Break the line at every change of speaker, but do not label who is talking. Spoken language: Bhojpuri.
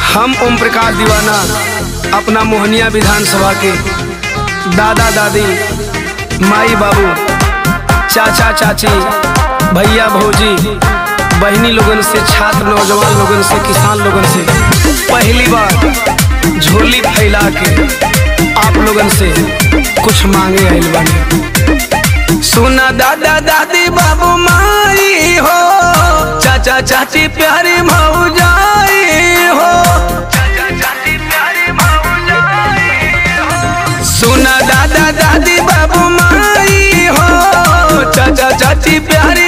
हम ओम प्रकाश दीवाना अपना मोहनिया विधानसभा के दादा दादी माई बाबू चाचा चाची भैया भौजी बहनी लोगन से छात्र नौजवान लोगन से किसान लोगन से पहली बार झोली फैला के आप लोगन से कुछ मांगे आइल बानी सुना दादा दादी बाबू माई हो चाचा चाची प्यारी मौजाई हो सुना दादा दादी बाबू माई हो चाचा चाची प्यारी